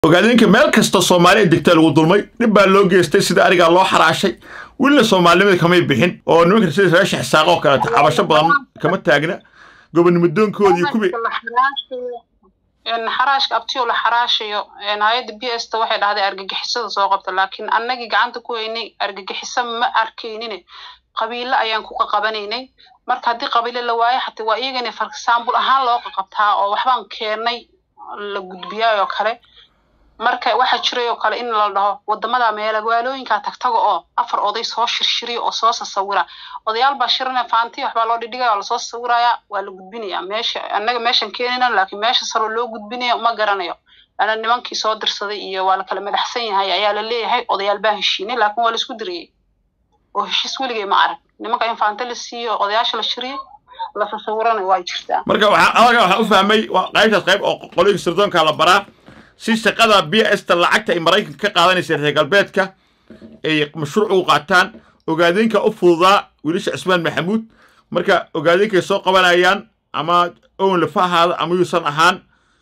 ogaadeenka meel kasta soomaaliya degtaa lagu dulmay dhib baa loo geystay sida arigaa loo xaraashay welina soomaalinimada kamay bixin oo nimanka sida reesha xisaaqo kaleeto cabasho badan kama taagna gobonnimadoonkoodii iyo kubi xaraashka abtiyo la xaraashayo hay-adda b s ta waxay dhahday argagixisada soo qabta laakiin annagii gacanta ku haynay argagixiso ma arkaynine qabiilo ayaan ku qaqabanaynay marka haddii qabiilo la waayo xataa waa iyagana farsaambul ahaan loo qaqabtaa oo waxbaan keennay la gudbiyaay oo kale marka waxaa jiray oo kale in la dhaho wadamada meelagaalooyinka tagtaga oo afar oday soo shirshiriya oo soo sasawira odayaal baa shirina faanti waxbaa loo dhidhigaya oo lasoo sawiraya waa la gudbinaya meesha annaga meeshan keenina laakiin meesha saro loo gudbinayo ma garanayo ana nimankii soo dirsaday iyo waa la kala madaxsan yahay ayaa la leeyahay odayaal baa heshiinay laakiin waa la isku diriyey oo heshiis weligay ma arag nimanka in faanta la siiyo odayaasha la shiriyo la sasawirana waa jirtaa marka waxaa adaga waxaa u fahmay waa qaybtaas qayb oo qolooyinka sirdoonka la baraa si shaqada b s ta lacagta ay maraykanka ka qaadanaysa reer galbeedka ay mashruuc u qaataan ogaadeenka u fududaa wiilasha cismaan maxamuud marka ogaadeenkay soo qabanayaan ama owen lafa ahaada ama yuusan ahaan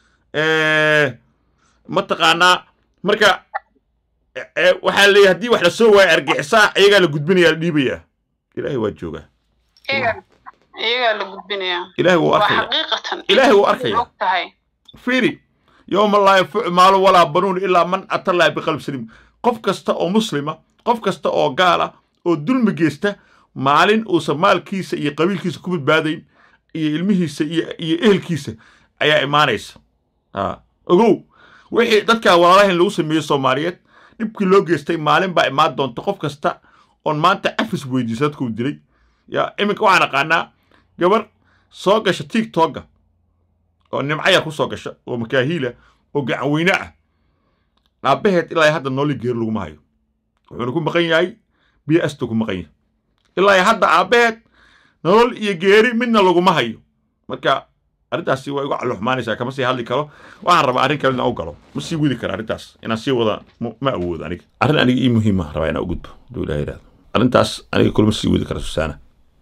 mataqaanaa marka waxaa leeyahay haddii wax la soo waayo argixisaa iyagaa la gudbinaya la dhiibayaa ilaahay waa joogaa iyagaa la gudbinaya ilaahay wuu waa arkaya xaqiiqatan ilaahay wuu arkaya og tahay fiiri yowma laa yanfacu maalu walaa banuun ilaa man ata llaha biqalb saliim qof kasta oo muslima qof kasta oo gaala oo dulmi geysta maalin uusan maalkiisa iyo qabiilkiisa ku badbaadayn iyo ilmihiisa iyo iyo ehelkiisa ayaa imaanaysa ha ogow wixii dadkaa walaalahan lagu sameeyey soomaaliyeed dhibkii loo geystay maalin baa imaan doonta qof kasta oon maanta cafis weydiisa dadkuu dilay ya iminka waxaan aqaanaa gabar soo gasha tiktokga oo nimcaya ku soo gasha oo makaahiila oo gacan weyne ah aabbaheed ilaa hadda nooli geer laguma hayo wuxuuna ku maqan yahay biyo asta ku maqan yahay ilaa hadda aabbaheed nolol iyo geeri midna laguma hayo marka arrintaasi waa igu calluxmaanaysaa kama sii hadli karo waxaan rabaa arrin kale inaan u galo ma sii wadi kara arrintaas inaan sii wada ma ma awoodo aniga arrin aniga ii muhiima rabaa inaan u gudbo hadduu ilaha yidhahdo arrintaas aniga kulma sii wadi kara susaana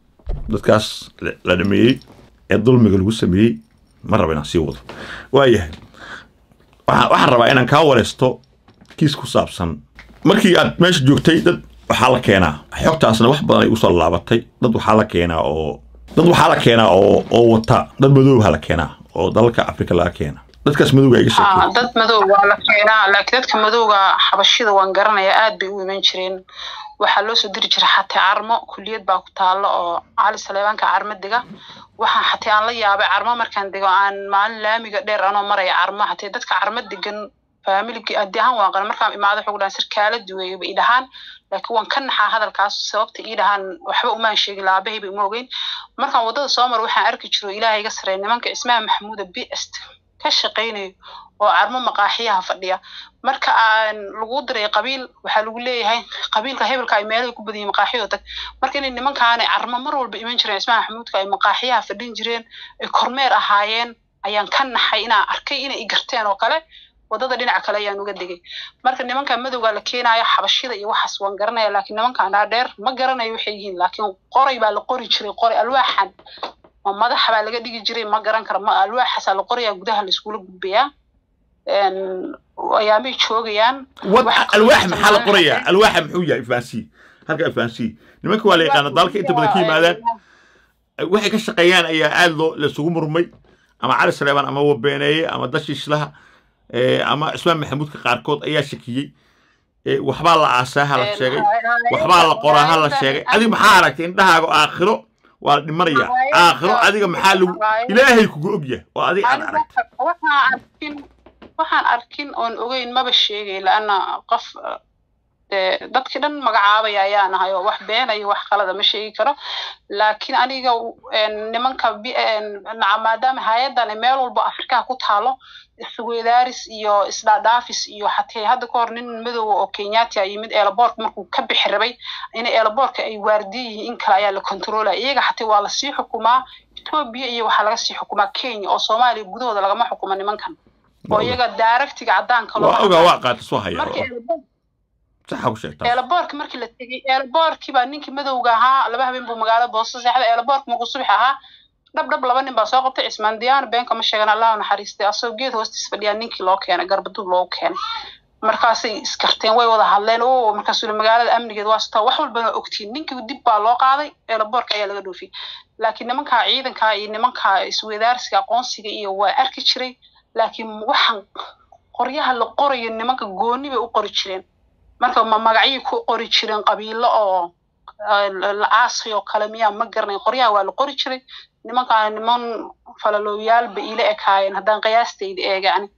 dadkaas la- la dhameeyey ee dulmiga lagu sameeyey ma raba inaan sii wado waayahay waxaa- waxaan rabaa inaan kaa wareysto kiis ku saabsan markii aad meesha joogtay dad waxaa la keenaa xogtaasna wax badan ay usoo laabatay dad waxaa la keenaa oo dad waxaa la keenaa oo oo wata dad madoobaha la keenaa oo dalalka afrika laga keena dadkaas madowga iga Ah, sheekay dad madow waa la keenaa laakiin dadka madowga xabashida waan garanaya aad bay u iman jireen waxaa loo soo diri jiray xatee carmo kuliyad baa ku taalo oo cali saleebaanka carmo dega waxaan xatee aan la yaabay carmo markaan dego aan maalin laamiga dheer anoo maraya carmo xatee dadka carmo degan faamiligi adi ahaan waan qana markaan imaado waxay ku dhahan sirkaala duweeye bay i dhahaan laakiin waan ka naxaa hadalkaas sababta ii dhahaan waxba umaan sheegin laabahay bay uma ogeyn markaan waddada soo maro waxaan arki jiro ilaahay iga sareeya nimanka ismaha maxamuuda b est ka shaqaynayo oo carmo maqaaxiyaha fadhiya marka aan lagu diray qabiil waxaa lagu leeyahay qabiilka hebelka ay meelahay ku badan yihiin maqaaxiyoo tag marka inay nimankaana carmo mar walba iman jireen ismaha maxamuudka ay maqaaxiyaha fadhin jireen ay kormeer ahaayeen ayaan ka naxay inaan arkay inay i garteen oo kale waddada dhinaca kale ayaan uga degay marka nimanka madowga la keenayo xabashida iyo waxaas waan garanaya laakiin nimankan dhaadheer ma garanayo waxay yihiin laakiin qoray baa la qori jiray qoray alwaaxan ma madaxa baa laga dhigi jiray ma garan karo ma alwaaxaasaa la qorayaa gudaha la iskula gudbayaa ayaamay joogayaan wad waxa alwaax kaloo maxaa la qorayaa isticmaalaya- alwaaxa muxuu yahay fahansi halka fahansi nimanka waa la yaqaana dalka inta badan ka yimaadaan waxay ka shaqeeyaan ayaa aad loo laisugu murmay ama cali saleebaan ama wabeeneeye ama dashiishlaha eh, ama cismaan maxamuudka qaarkood ayaa shakiyey Eh, waxbaa la aasaa ha la sheegay waxbaa la qoraa ha la sheegay adiga maxaa aragtay indhahaaga aakhiro waa la dhimanaya aakhiro adiga maxaa lagu ilaahay kugu ogyahay oo adiga aad aragtay waxaan arkin waxaan arkin oon ogeyn maba sheegay laana qof dee dadkii dhan magacaabaya ayaan ahay oo wax beenayo wax qalada ma sheegi karo laakiin aniga een, nimanka bi- een, naca- maadaama hay-adan ay meel walba afrikaha ku taalo isweydaaris iyo isdhaadhaafis iyo xatee hadda ka hor nin madowa oo kenyaati a yimid eelaboorka markuu ka bixi rabay in eelaboorka ay waardiye yihiin in kale ayaa la kontroolaya iyaga xatee waa lasii xukumaa etoobiya iyo waxaa laga sii xukumaa kenya oo soomaaliya gudahooda lagama xukumo nimankan oo iyaga daaragtiga caddaanka waa ogaa waa qaata soo haya markii eelaboorka saxa ku sheegtaa eelaboorka markii la tegey eelaboorkii baa ninkii madowga ahaa laba habeen buu magaalada boosto seexda eelaboorka markuu subax ahaa dhab dhab laba nin baa soo qabtay cismaan diyaano beenka ma sheegan allah u naxariistay asagoo geed hoostiis fadhiyaa ninkii loo keenay garbaduub loogu keenay markaasay iskarteen way wada hadleen o markaasuu magaalada amnigeed waa sitaa wax walbana ogtiin ninkii dib baa loo qaaday eelaboorka ayaa laga dhoofiyey laakiin nimankaa ciidankaa iyo nimankaa iswadaarsiga aqoonsiga iyo waa arki jiray laakiin waxaan qoryaha la qorayo nimanka gooni bay u qori jireen marka ma magacyay ku qori jireen qabiilo oo la aasay oo kale miyaa ma garanay qoryaha waa la qori jiray nimankaa niman falalooyaal ba ila ekaayeen haddaan qiyaastayda eegani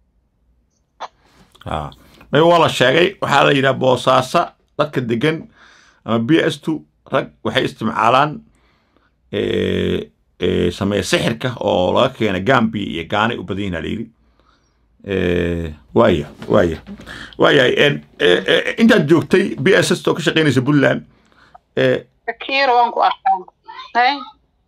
may waa la sheegay waxaa la yidhaha boosaaso dadka degan ama b s two rag waxay isticmaalaan sameeya sixirka oo laga keena gambia iyo gaanay u badan yihin la yidhi waaya waaya waayahay intaad joogtay b s s oo ka shaqaynaysa puntland kiira waan ku arkaan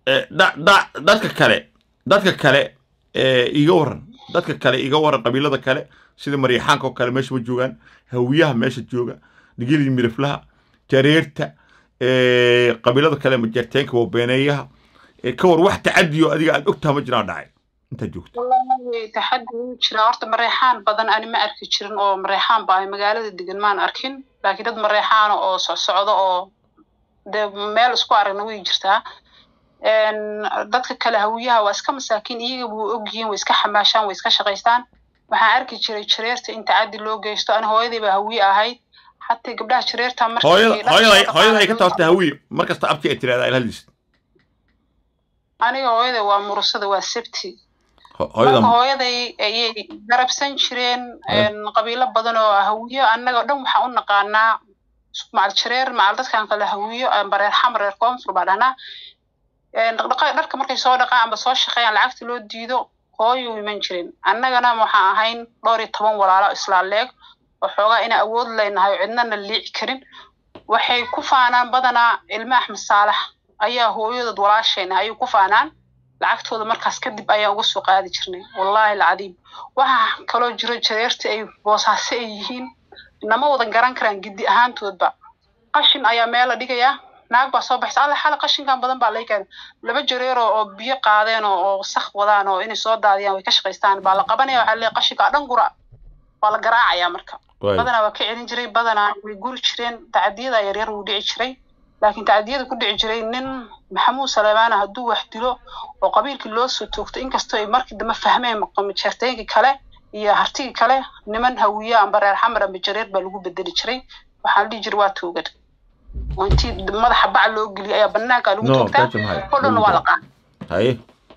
dadka kale dadka kale iga waran dadka kale iga waran qabiilada kale sida maryaxaanka oo kale meesha ma joogaan hawiyaha meesha jooga nigilii miriflaha jareerta qabiilada kale majarteenka wabeeneeyaha ka war wax tacadiyo adiga aad ogtaha ma jiraan dhacay intaad joogto wallahi taxaddi wuu jiraa horta mareexaan badan ani ma arki jirin oo mareexaan ba ay magaalada degan maan arkin laakiin dad mareexaana oo socsocdo oo dee meel isku aragna way jirtaa dadka kale hawiyaha waa iska masaakiin iyaga buu ogyihiin way iska xamaashaan way iska shaqaystaan waxaan arki jiray jareerta in tacaddi loo geysto ani hooyadii baa hawiye ahayd xataa gabdhaha jareerta hooyada ay ka taabta hawiye markasta abti ay tirahdaa ilhadiis aniga hooyada waa murusada waa sebti marka hooyaday ayay garabsan jireen qabiilo badan oo hawiyo annaga dhan waxaan u naqaanaa macal jareer macal dadkan kale hawiyo bareer xamareer koonfur baa dhahnaa dharka markay soo dhaqaan amba soo shaqeeyaan lacagta loo diido hooyu iman jirin annagana waxaan ahayn dhowr iyo toban walaalo islaaleeg oo xoogaa inaan awood leynahay oo cidnana liici karin waxay ku faanaan badanaa ilmo axmed saalax ayaa hooyadood walaashayna ayay ku faanaan lacagtooda markaas kadib ayaan uga soo qaadi jirnay wallaahi alcadiim waxaa kaloo jiro jareerta ay boosaaso ay yihiin nama wadan garan karaan giddi ahaantoodba qashin ayaa meel la dhigayaa naag baa soo baxaysa alla xala qashinkan badan baa laga keenay laba jareero oo biyo qaadeen oo wasakh wadaan oo inay soo daadiyaan way ka shaqaystaan baa la qabanaya waxaa leeyahay qashinkaa dhan gura waa la garaacayaa marka badanaa waa ka celin jiray badanaa way guri jireen tacadiyada yaryar wuu dhici jiray laakiin tacadiyada ku dhici jiray nin maxamuud salemaana hadduu wax dilo oo qabiilkii loo soo toogto inkastoo ay markii dambe fahmeen jeerteenkii kale iyo hartigii kale niman hawiya amba reer xamar amba jareer baa lagu bedeli jiray waxaa la dhihi jiray waa toogad oo intii madaxa bac loo geliyay ayaa banaanka lagu toogtaa oo dhanna waa la qaada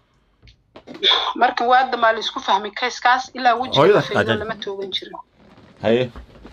marka waa damaa la isku fahmay kayskaas ilaa wejiga faydo lama toogan jirin haye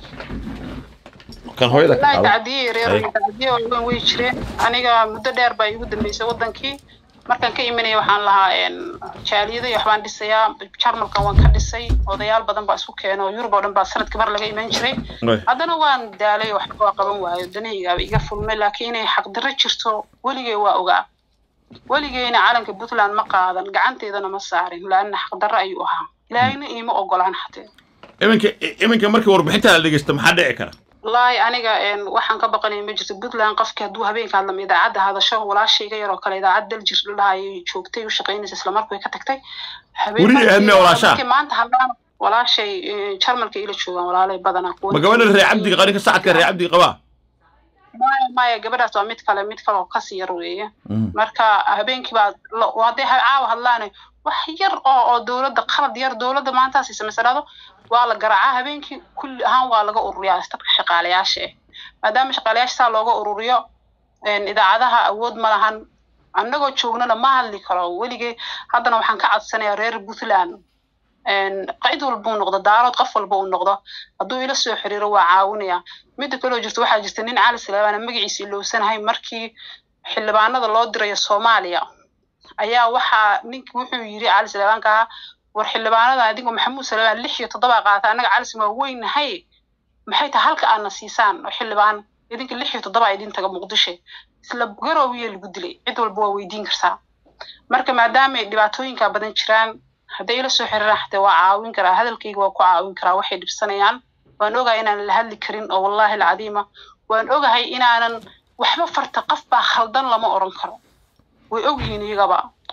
kan hooyada ka wallaahi tacdiye yareer tacdiye waaweyn way jireen aniga muddo dheer baa igu dambeysay wadankii markaan ka imanaya waxaan lahaa jaaliyada iyo waxbaan dhisayaa jarmalkan waan ka dhisay odayaal badan baa isku keena oo yurub oo dhan baa sanadkii mar laga iman jiray haddana waan daalay waxba waa qaban waayo danahaygaaba iga fulmay laakiin inay xaqdarro jirto weligay waa ogaa weligeyna calanka puntland ma qaadan gacanteedana ma saarin laanna xaqdarro ayuu ahaa ilaahayna iima ogolaan xatee iminka iminka markii warbixinta la dhegeysto maxaa dhici kara wallaahi aniga waxaan ka baqanaya ma jirto puntland qofkii hadduu habeenka hadlama idaacadda hadasho walaashayga yaroo kale idaacad daljir dhahayay joogtay u shaqaynaysa isla markuu ka tagtay maanta hadlaan walaashay jarmalka ila joogaan walaalay badanaa ma gabadha reer cabdiga qarinka sacadka reer cabdiga qabaa maya maya gabadhaas waa mid kale mid kale oo kasii yar weeye marka habeenkii baa hadday caawa hadlaane wax yar oo oo dowladda qalad yar dowladda maantaas samaysa dhahdo waa la garaacaa habeenkii kulli ahaan waa laga ururiyaa dadka shaqaalayaasha ah maadaama shaqaalayaasha saa looga ururiyo idaacadaha awood ma lahan annagoo joognana ma hadli karo weligee haddana waxaan ka codsanayaa reer puntland cid walba uu noqdo daarood qof walba uu noqdo hadduu ila soo xiriiro waa caawinaya midda kaloo jirta waxaa jirta nin cali salaabaana magaciisa ilowsanahay markii xildhibaanada loo dirayo soomaaliya ayaa waxaa ninki wuxuu yiri cali salaabaanka ahaa war xildhibaanada adigoo maxamuud salaamaan lix iyo toddoba qaata annaga calisim waa weynahay maxay tahay halka aadna siisaan oo xildhibaan idinka lix iyo toddoba idin taga muqdisho isla garoowiya lagu dilay cid walba waa weydiin kartaa marka maadaama ay dhibaatooyinka badan jiraan hadday ila soo xiriiraan xataa waa caawin karaa hadalkayga waa ku caawin karaa waxay dhibsanayaan waan ogahay inaanan la hadli karin oo wallaahi alcadiima waan ogahay inaanan waxba farta qof baa khaldan lama oran karo way ogyihiin iyagaba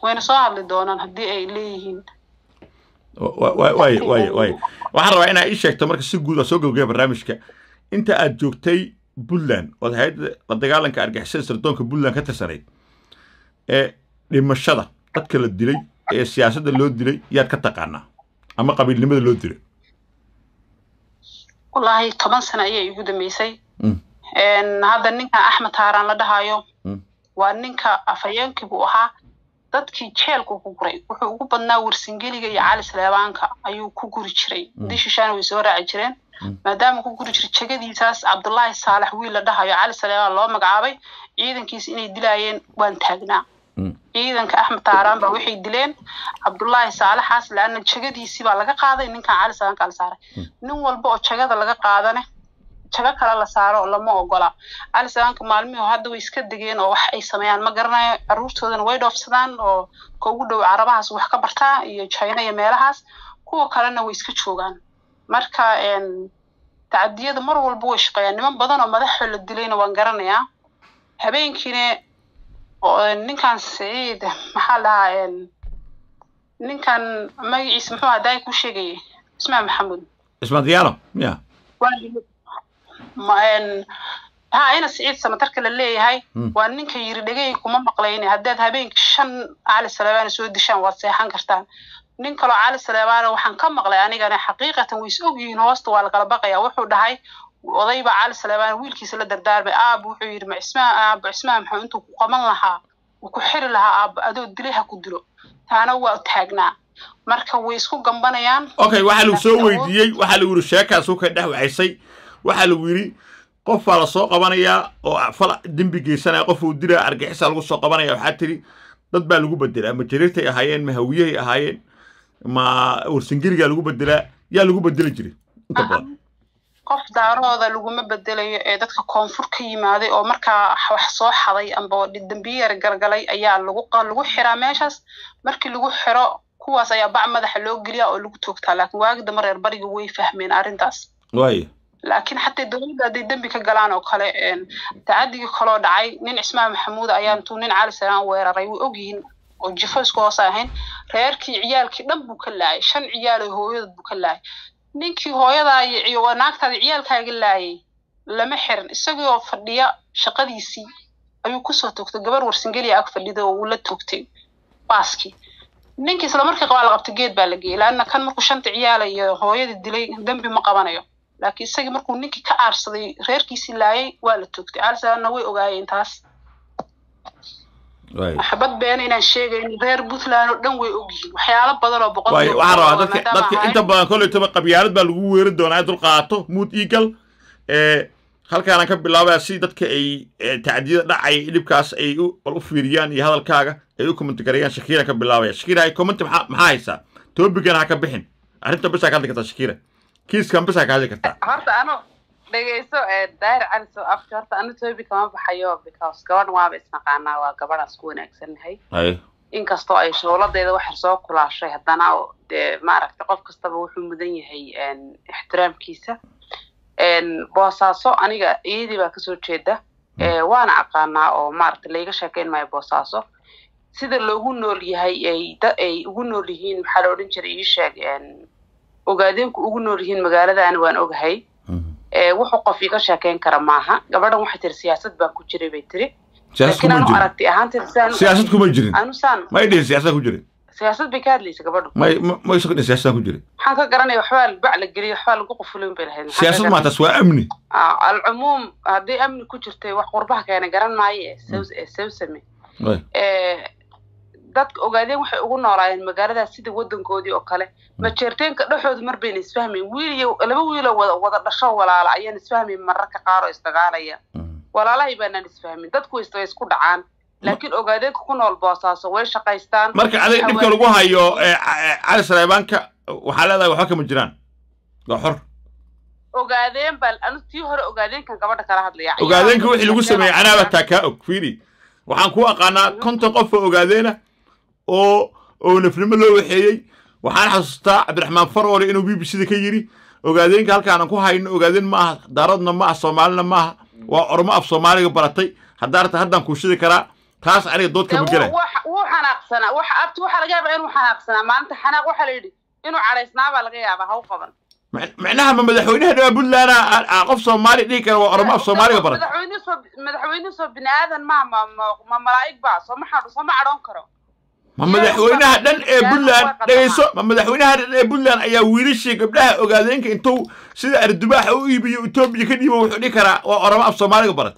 wayna soo hadli doonaan haddii ay leeyihiin waay waay waay waxaan rabaa inaa ii sheegto marka si guud aa soo gabagaya barnaamijka inta aad joogtay puntland ood hay-adda la dagaalanka argixisada sirdoonka puntland ka tirsanayd ee dhimashada dadka la dilay ee siyaasadda loo dilay yaad ka taqaanaa ama qabiilnimada loo dilay wallaahi toban sano ayay igu dambeysay hadda ninkan axmed haaraan la dhahayo waa ninka afhayeenkii buu ahaa dadkii jeelku ku guray wuxuu ugu badnaa warsingeliga iyo cali saleebaanka ayuu ku guri jiray dishishaana way soo raaci jireen maadaama ku guri jiray jegadiisaas cabdullaahi saalax wiil la dhahayo cali saleebaan loo magacaabay ciidankiisa inay dilaayeen waan taagnaa ciidanka axmed taaraan baa waxay dileen cabdullaahi saalaxaas laana jegadiisii baa laga qaaday ninkan cali saleebaanka la saaray nin walba oo jegada laga qaadane jago kale la saaro oo lama ogola cali saleebaanka maalmihii hadda way iska degeen oo wax ay sameeyaan ma garanayo caruurtoodana way dhoofsadaan oo ka ugu dhow carabahaas wax ka bartaa iyo china iyo meelahaas kuwa kalena way iska joogaan marka tacadiyada mar walba way shaqeeyaan niman badan oo madaxoo la dilayna waan garanayaa habeenkiina ninkan saciid maxaa dhahaa ninkan magaciisa muxuu hadaa ku sheegayay ismail maxamuud ismail diyaano miya ha ina siciid samatarka la leeyahay waa ninka yiri dhegay kuma maqlayne haddaad habeenkii shan cali saleebaana soo dishaan waad seexan kartaan nin kaloo cali saleebaana waxaan ka maqlay anigana xaqiiqatan way is ogyihiin hoosta waa lakala baqaya wuxuu dhahay odayba cali saleebaana wiilkiisa la dardaarmay aab wuxuu yidhi ma cismaan aabo cismaan maxuu intuu ku qaban lahaa uu ku xiri lahaa aabo adoo dilay ha ku dilo taana waa taagnaa marka way isku gambanayaan okay waxaa lagu soo weydiiyey waxaa lagu yidhi sheekaasuu ka dhex waxaysay waxaa lagu yidhi qof baa la soo qabanayaa oo fal dembi geysanaya qof uu dilaya argixisa lagu soo qabanaya waxaa tidhi dad baa lagu bedelaa ma jariirtay ahaayeen ma hawiyahay ahaayeen ma warsingeligaa lagu bedelaa yaa lagu bedeli jiray inta badan qof daarooda laguma bedelayo ee dadka koonfur ka yimaaday oo markaa wax soo xaday amba dambiye yar galgalay ayaa lagu lagu xiraa meeshaas markii lagu xiro kuwaas ayaa bac madaxa loo geliyaa oo lagu toogtaa laakiin waagi dambe reer bariga way fahmeen arrintaas waaya laakiin xataa dowladda hadday dembi ka galaan oo kale tacadigii kaloo dhacay nin cismaan maxamuud ayaa intuu nin cali salaan weeraray way ogyihiin oo jifo isku hoos ahayn reerkii ciyaalkii dhan buu ka laayay shan ciyaal oo hooyadood buu ka laayay ninkii hooyadaa iyo naagtaada ciyaalkaaga laayay lama xirin isagoo fadhiya shaqadiisii ayuu kusoo toogtay gabar warsingeliya ag fadhida oo uu la toogtay baaskii ninkii isla markii qabaa la qabtay geed baa la geeyey laanna kan markuu shanta ciyaala iyo hooyadii dilay dembi ma qabanayo laakiin isagii markuu ninkii ka aarsaday reerkiisii laayay waa la toogtay calisaana way ogaayeen taas xabad beena inaan sheegayn reer puntland oo dhan way ogyihiin waxyaalo badan oo boqol waxaan rabaa dadka dadka inta badan kolleytaba qabyaalad baa lagu weeri doonaa dul qaato mood eagle halkaanaan ka bilaabaya si dadka ay tacdiyada dhacay dhibkaas ay u fiiriyaan iyo hadalkaaga ay u commenti gareeyaan shakiira ka bilaabaya shakiira ay commenti maxaa maxaa haysaa topigan ha ka bixin arrinta bisaa ka hadli kartaa shakiira kiiskan bisaa ka hadli kartaa horta ano dhegeyso daahir cali soo afka horta anu tobi kama baxayo because gabadhan waaba isnaqaanaa waa gabadhaan isku wanaagsannahay hay inkastoo ay showladeeda waxar soo kulaashay haddana dee maaragta qof kastaba wuxuu mudan yahay ixtiraamkiisa boosaaso aniga iyadii baa kasoo jeeda waana aqaanaa oo maaragta layga sheekeyn maayo boosaaso sida loogu nool yahay ay ay ugu nool yihiin maxaa la odhan jiray ii sheeg ogaadeenku ugu nool yihiin magaaladaani waan ogahay wuxuu qof iga sheekeyn kara maaha gabadhan waxay tiri siyaasad baan ku jiray bay tiri siyaasad laakiin kuma anu jirin aragti ahaan tiri saan siyaasad kuma jirin anu saan may dhihin siyaasad ku jirin siyaasad bay ka hadlaysa gabadhu may ma- may isu dhihin siyaasad ku jirin maxaan ka garanaya waxbaa bac la geliyo waxbaa lagu qufulin bay lahayd Maxaan ka siyaasad garanaya? maataas waa amni Ah, alcumuum haddii amni ku jirtay wax qurbaha keena garan maayo ee saw- ee sawsame Way. Eh, dadka ogaadeen waxay ugu noolaayeen magaaladaas sida wadankoodii oo kale majeerteenka dhexooda mar bayna isfahmayn wiil iyo laba wiiloo wada wada dhasho walaala ayaan isfahmayn mararka qaar oo isdagaalaya Mm. walaalahay baanaan isfahmin dadku way is- way isku dhacaan laakiin ogaadeenka ku nool boosaaso way shaqaystaan marka adiga dhibka lagu hayo eh, eh, cali saleebaanka waxaa leedahay waxba kama jiraan waa xor ogaadeen baa anu tii hore ogaadeenkan gabadha kala hadlaya ogaadeenka wixii lagu sameeyey anaaba taa kaa og fiiri waxaan ku aqaanaa konton qof oo ogaadeena oo oo nafnimo loo waxeeyey waxaan xasuustaa cabdiraxmaan faroole inuu b b c da ka yidhi ogaadeenka halkaanan ku hayno ogaadeen ma aha daaradna ma aha soomaalina ma aha waa ormo af soomaaliga baratay haddaa rabta haddaan kuu shidi karaa taas aniga dood kama gelay wuu xanaaqsanaa wax abti waxaa laga yaabaa inuu xanaaqsanaa maalinta xanaaq waxaa la yidhi inuu cadhaysnaa baa laga yaabaa ha u qaban Mac- macnaha ma madaxweynaha dhawaa puntland aa- aa qof soomaali dhihi kara waa oromo af soomaaliga baran madaxweyne soo madaxweyne soo bini aadan ma ma ma- ma malaa'ig baa sooma xadho sooma cadhoon karo ma madaxweynaha dhan ee puntland dhegeyso ma madaxweynaha dhan ee puntland ayaa wiilashii gabdhaha ogaadeenka intuu sida ardubaaxa u iibiyo etoobiya ka dhiibo wuxuu dhihi karaa waa oromo af soomaaliga barat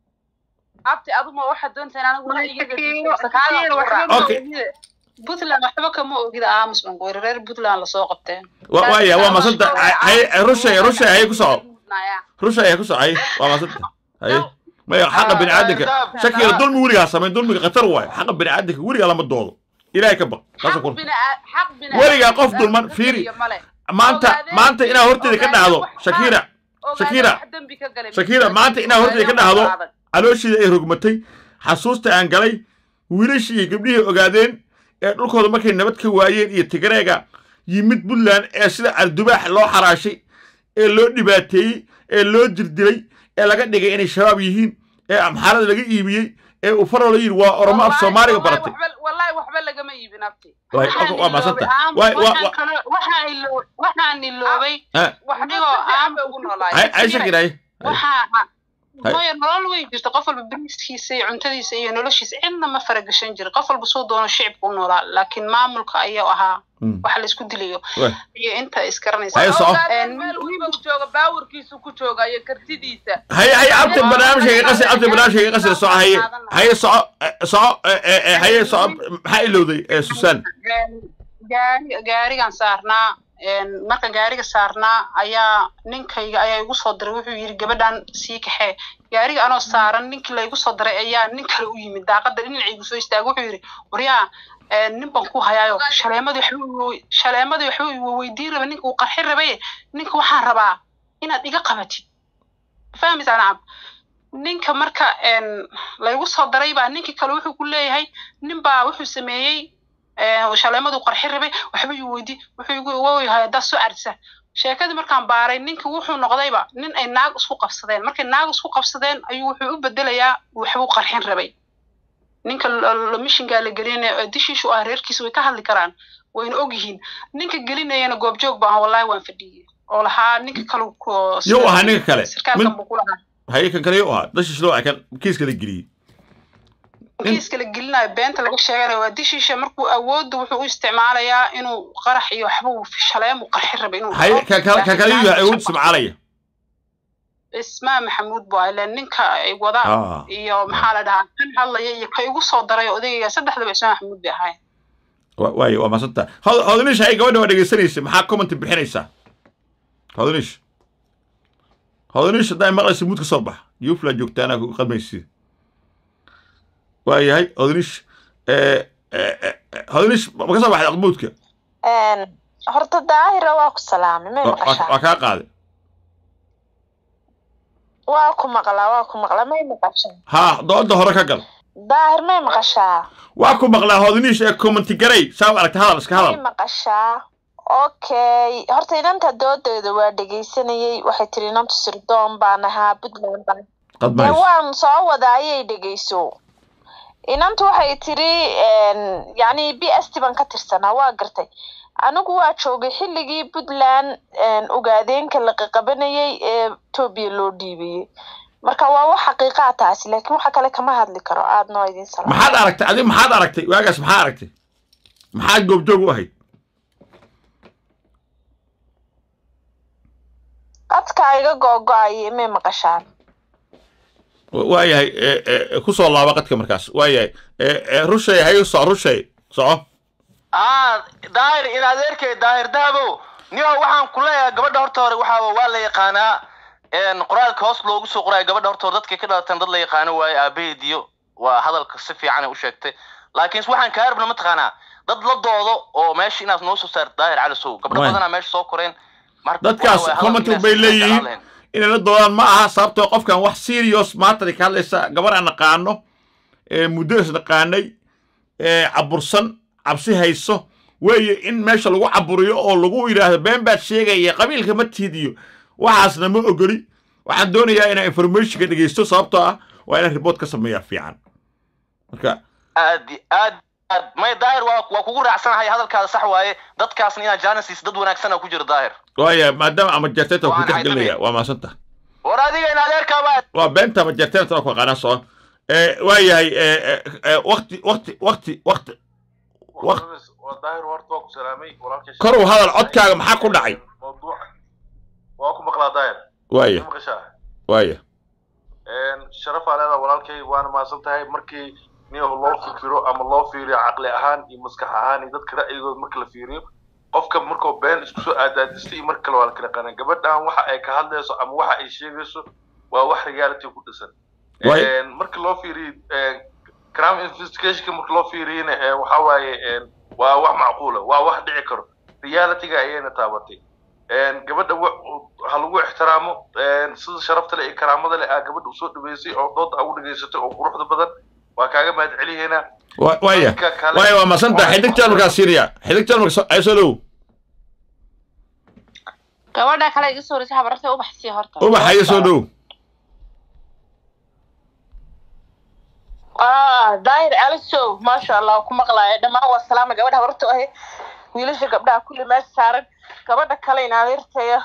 abti aduma waxaad doontaa in anigu wax iga Shakiiro- gadiso sakaaga Shakiiro, ku waxba raac ma Okay. ogida. puntland waxba kama ogida aamus bangoori reer puntland lasoo qabteen Wa- waaya waa masanta haye rushay rushay haye ku soco rushay haye ku soco haye waa masanta haye maya xaqa bini aadanka shakiila dulmi weligaa samayn dulmiga khatar waayo xaqa bini aadanka weligaa lama doodo ilaahay ka baq taasa kun Weligaa qof dulman, fiiri. maanta maanta inaa horteeda ka dhacdo shakira Shakira. Shakira, maanta inaa horteeda ka dhacdo. calooshiida ay rogmatay xasuusta aan galay wiilashii iyo gabdhihii ogaadeen ee dhulkooda markay nabad ka waayeen iyo tigreega yimid puntland ee sida ardubaax loo xaraashay ee loo dhibaateeyey ee loo jirdilay ee laga dhigay inay shabaab yihiin ee amxaarada laga iibiyey ee uu farolo yidhi waa oromo af soomaaliga baratay wallahi waxba lagama iibin abti Waay, Waxaan waa maasanta iloobay, waay waa waxaan waa kale- waxaan ilo- waxaan iloobay ah, wax Adigoo aan- ugu noolaay hay hay shakira hay waxaa hooyo nolol way jirta qof walba beriskiisa iyo cuntadiisa iyo noloshiisa cidna ma faragashan jirin qof walba suu doono shicibka u noolaa laakiin maamulka ayaa ahaa Mm. waxa laisku dilayo Waay. iyo inta isgaranaysa Haye, soco. Ogaadeen meel weliba uu jooga baawarkiisu ku jooga iyo kartidiisa haye haye abta barnaamijka iga qasi abta barnaamijka iga qasi soco haye haye soco eh, soco eh, eh, eh, haye soco maxaa ilowday eh, susan gaari gaarigan saarnaa een, marka gaariga saarnaa ayaa ninkayga ayaa igu soo diray wuxuu yidhi gabadhan sii kaxee gaariga anoo saaran ninkii laygu soo diray ayaa nin kale u yimid daaqada dhinacaygu soo istaagay wuxuu yidhi waryaa een, nin baan ku hayaayo shaleemadii waxba iwa- shaleemadii waxba iwa weydiin raba ninka uu qarxin rabaye ninka waxaan rabaa inaad iga qabatid fahmaysaa nacam ninka marka een, laygu soo daray baa ninkii kale wuxuu ku leeyahay nin baa wuxuu sameeyey ee, shaleemaduu qarxin rabay waxba ii weydi wuxuu igu woyahay haddaad soo cardisa sheekadii markaan baaray ninka wuxuu noqdayba nin ay naag isku qabsadeen markay naag isku qabsadeen ayuu wuxuu u bedelayaa waxbuu qarxin rabay ninka l- l- mishingaa la gelinaya dishiishu ah reerkiisa way ka hadli karaan wayna ogyihiin ninka gelinayana goobjoog baa ah wallahi waan fadhiyey oo lahaa ninka kale ku- Yuu ahaa ninka kale? sarkaalkan Min- buu ku lahaa haye kan kale yuu ahaa dashish loo kan kiiska la geliyey Nin- kiiska la gelinayo beenta laga sheeganayo waa dishiisha markuu awoodda wuxuu u isticmaalayaa inuu qarax iyo waxba uu shaleem uu qarxin rabay inuu haye dhaho. kan kale kan kale yuu yahay awood Laakiin ismacaalaya ismaa maxamuud buu ahaa ileen ninka ay wada ah iyo maxaa la dhahaa kan hadlaya iyo ka igu soo daray odayga saddexdaba ismaa maxamuud bay ahaayeen wa- waaye waa maasanta Hod- hodonish haye gabadha waa dhegeysanaysa maxaa comment bixinaysaa hodonish hodonish haddaa maqlaysa muud ka soo bax yufla joogtaana ku qadmaysi waa yahay hodonish eh, eh, eh, hodonish ma ka soo baxday aqmuudka Een, horta daahira waa ku salaamay may Waa- waa maqashaa waa kaa qaaday waa ku maqlaa waa ku maqlaa may maqashaa haa dooda hore ka gal daahir may maqashaa waa ku maqlaa hodonish ee commenti garay saa u aragta hadal iska may hadal maqashaa okay horta inanta doodeeda waa dhegaysanayay waxay tiri inantu sirdoon baan ahaa puntland baan dee qadmays waan soo wada ayay dhegayso inantu waxay tiri een, yacni b s t baan ka tirsanaa waa gartay anigu waa joogay xilligii puntland een, ogaadeenka la qaqabanayay ee etoobiya loo dhiibiyey marka waa wax xaqiiqaa taasi laakiin waxa kale kama hadli karo aad noo idin salaam maxaad aragtay adi maxaad aragtay waagaas maxaa aragtay maxaad goobjoog u ahayd qadka iga googo-ayay may maqashaan waayahay eh, eh, ku soo laaba qadka markaas waayahay eh, eh, rushay hayo soco rushay soco aa daahir in adeerkay daahir dahabo niyo waxaan ku leeyahay gabadha horta hore waxaa waa la yaqaanaa een, qoraalka hoos loogu soo qoraayo gabadha horta hore dadkay ka dhalateen dad la yaqaano waaye aabaheediyo waa hadalka si fiican ay u sheegtay laakiin waxaan kaa rabna mataqaanaa dad la doodo oo meesha inaad noo soo saarto daahir cali sow gabdho Waay. badanaa meesha soo koreen marka dadkaas waxa waaye comment hadalka bay inaad si fiican leeyihiin lahayn. inay la doodaan ma aha sababtoo qofkan wax serious maatari ka hadlaysa gabar aan naqaano ee muddo is naqaanay ee cabursan cabsi hayso weeye in meesha lagu caburiyo oo lagu yidhaahdo been baad sheegaya qabiilka ma tiidiyo waxaasna ma ogoli waxaan doonayaa inaan informationka dhegeysto sababtoo ah waa inaan report ka sameeyaa fiican marka aad i- aad aad may daahir waa waa kugu raacsanahay hadalkaada sax waaye dadkaasna inaa janisis dad wanaagsan ku jiro daahir waaya maadaama ama jarteenta ku Waan tixgelinaya haysanay. waa maasanta war adiga in adeerkaaba waa beenta ama jarteenta waa ku aqaanaa socon waayahay wakti wakti wakti wakti Waq- waa daahir horta waa ku salaamay walaalkay Kor u hadal, codkaaga maxaa ku dhacay? mawduuc waa ku maqlaa daahir waaya ma maqashaa waaya sharafaa leedaa walaalkay waana mahadsan tahay markii nin loo fikiro ama loo fiiriyo caqli ahaan iyo maskax ahaan iyo dadka ra'yigooda marka la fiiriyo qofka markuu been isku soo aadaadistay iyo mar kale waa la kala qanaa gabadhan waxa ay ka hadlayso ama waxa ay sheegayso waa wax reality ku dhisan Waay. Een, marka loo fiiriyo een, crime investigationka marka loo fiiriyana een, waxa waaye een, waa wax macquula waa wax dhici karo realityga ayayna taabatay een, gabadha wa- ha lagu ixtiraamo een, sida sharafta leh iyo karaamada leh aa gabadha usoo dhaweysay oo dooda ugu dhageysatay oo quruxda badan waa kaaga mahad celiyeynaa Wa- waaya Dadka kale- waaya waa maasanta xidig jarmalkaa siinaya xidig jarmalka ay soo dhow gabadha kale iga soo horeysay habararta ubax sii horta ubaxa iyo soo dhow ah daahir alisow maasha allah ku maqlaaya dhammaan waa salaama gabadha habarta ahe wiilasha gabdhaha kulli meesha saaran gabadha kale in adeertaya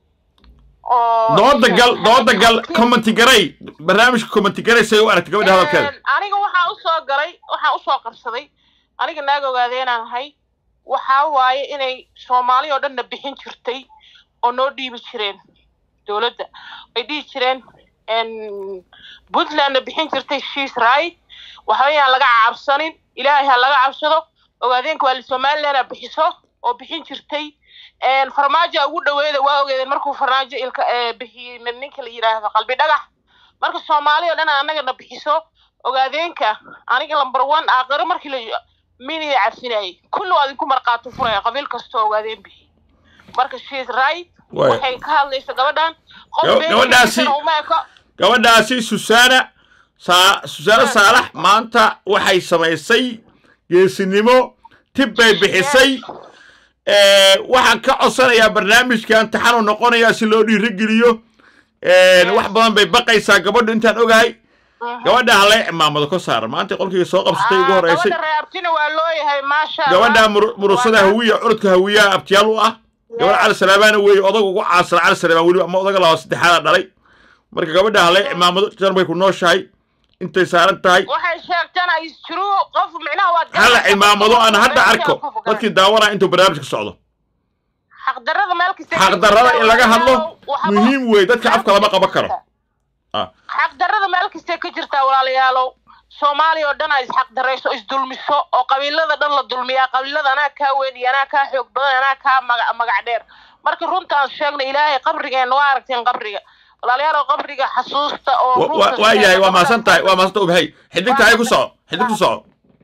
oo dooda gal dooda gal commenti garay barnaamijka commenti garay say u aragtay gabadha hadalkeeda Een, aniga waxaa usoo galay waxaa usoo qabsaday aniga naag ogaadeenaan ahay waxaa waaye inay soomaali oo dhanna bixin jirtay oo noo dhiibi jireen dowladda ay dhihi jireen n puntlandna bixin jirtay shiis right waxba yaan laga cabsanin ilaahay ha laga cabsado ogaadeenka waa somalilandna bixiso oo bixin jirtay Een, farmaajo ugu dhaweeda waa ogeedeen markuu farmaajo ilka ee, bixiyey ninka la yidhaahdo qalbi dhagax marka soomaali oo dhan anagana bixiso ogaadeenka aniga lamber one aaqiro markii la miniya cabsinayay kulli waa idinku marqaato furaya qabiil kastoo ogaadeen bixi marka she's right Waay. waxay ka hadlayso gabadhan qof Gab- been gabadhaasi- sheegaysan uma eko gabadhaasi susaana saa susaana saalax maanta waxay samaysay geesinimo tib bay bixisay Eh, waxaan ka codsanayaa barnaamijkan taxanu noqonayaa si loo dhiirigeliyo Eh, wax badan bay baqaysaa gabadhu intaan ogahay gabadha hale cimaamado ka saaran maanta qolkayga soo qabsatay ugu horeysay gabadha reabtina waa looyahay maasha gabadha mur- murusada hawiya curudka hawiyaha abtiyaal u ah gabadha cali salaabaana weeye odag ugu caasar cali salaamaan weliba ama odaga laba saddexaada dhalay marka gabadha hale cimaamado jarmay ku nooshahay intay saaran tahay waxay sheegtana isjuru qof micnaha waad hala garanaysaa. cimaamado aan hadda arko Qof garanaysa. dadkii daawanaya intuu barnaamijka socdo xaqdarrada meel kasta xaqdarrada in laga hadlo Waxba- muhiim weeye dadka afka lama qaban karo Ah. xaqdarrada meel kastay ka jirtaa walaalayaalow soomaaliya oo dhan ay isxaqdarayso isdulmiso oo qabiilada dhan la dulmiyaa qabiilada anaa kaa weyn iyo anaa kaa xoog badan anaa kaa maga- magac dheer marka runtaan sheegna ilaahay qabrigeenna waa aragteen qabriga walaalayaalow qabriga xasuusta oo Wa- wa- runta waa yahay waa sheega. mahadsantahay waa mahadsantahay ubhay xidigta hay ku soco xidig ku soco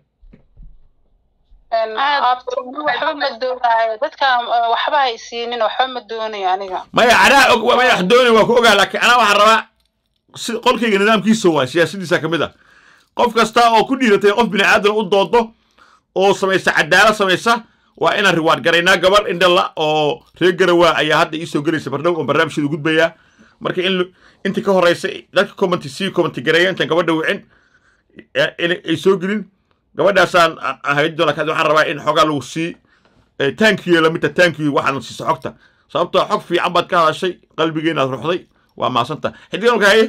waxba ma doonayo dadka uh, waxba hay siinin waxba ma doonayo aniga maya anaa og maya wax doonay waa ku ogaa laakiin anaa waxaan rabaa si qolkayga nidaamkiisa waa siyaasadiisa ka mid ah qof kasta oo ku dhiiratay qof bini aadan u doodo oo samaysa cadaalad samaysa waa inaan riwaad garaynaa gabar indhala oo reer garawaa ayaa hadda iisoo gelaysa bardhow oo barnaamijkeedu gudbayaa marka in lu- intii ka horeysa dadka commenti sii commenti gareeya intaan gabadha wicin eh, in ay soo gelin gabadhaasaan aan- aan hayn doona kadib waxaan rabaa in xoogaa lagu sii taankiyo lamidta taankiyo waxaan siisa xogta sababtoo xog fiican baad ka hadashay qalbigeenaad ruxday waa maasanta xidigan marka haye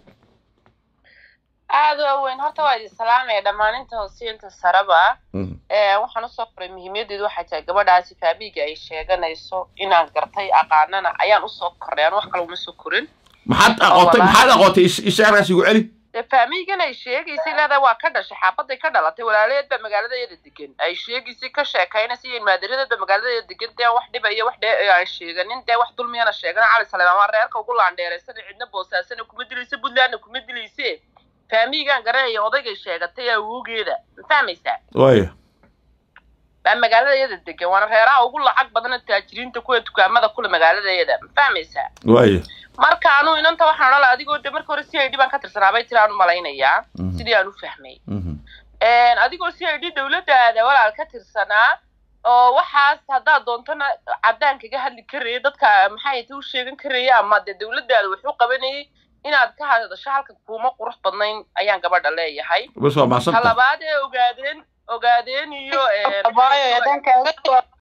aad waa weyn horta waa idin salaamaya dhammaan inta hoosiinta saraba ee waxaan usoo qoray muhiimadeedu waxay tahay gabadhaasi faabiga ay sheeganayso inaan gartay aqaanana ayaan usoo kornay aan wax kale uma soo korin maxaad aqootay maxaad aqootay is- ishaarkaas igu celi dee faamigan ay sheegaysay leedahay waa ka dhashay xaabaday ka dhalatay walaalaheed baa magaaladaeeda degan ay sheegaysay ka sheekaynaysa iyo maadaradeed baa magaaladaeeda degan dee wax dhiba iyo wax dhee aan sheeganin dee wax dulmiyana sheegana cali saleemaan waa reerka ugu laandheeraysana cidna boosaasana kuma dilaysa puntlandna kuma dilayse faamigan garanaya odaygay sheegatay awoogeeda ma fahmaysaa waaya baa magaaladaeeda degan waana reeraha ugu lacag badana taajiriinta kuwa dukaamada kule magaaladaeeda ma fahmaysaa waaya marka anuu inanta waxaan odhan lahaa adigoo de marka hore c i d baan ka tirsanaa bay tiri aan u malaynayaa Mhm. sidii aan u fahmay Mhm. adigoo c i d dowladdaada walaal ka tirsanaa oo waxaas haddaad doontona caddaan kaga hadli karaya dadka maxay ta u sheegan karaya ama dee dowladdaada wuxuu qabanayay inaad ka hadasho halka kuuma qurux badnayn ayaan gabadha leeyahay bas waa ta maasanta labaad ee ogaadeen ogaadeen iyo abaayo haddaan kaaga jawaab